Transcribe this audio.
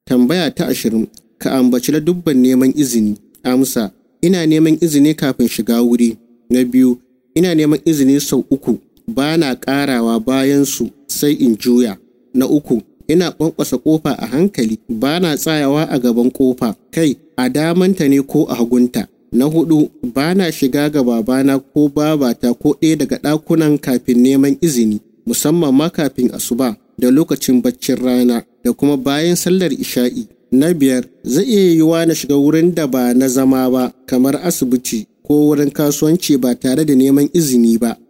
Tambaya ta ashirin, ka ambaci dubban neman izini. Amsa, ina neman izini kafin shiga wuri. Na biyu, ina neman izini sau uku, ba na ƙarawa bayan su sai in juya. Na uku, ina ƙwanƙwasa ƙofa a hankali, ba na tsayawa a gaban ƙofa, kai a damanta ne ko a hagunta. Na hudu, ba na shiga ga babana ko babata ko ɗaya daga ɗakunan kafin neman izini, musamman ma kafin asuba da lokacin baccin rana da kuma bayan sallar isha'i. Na biyar, zai iya yiwuwa na shiga wurin da ba na zama ba, kamar asibiti ko wurin kasuwanci ba tare da neman izini ba.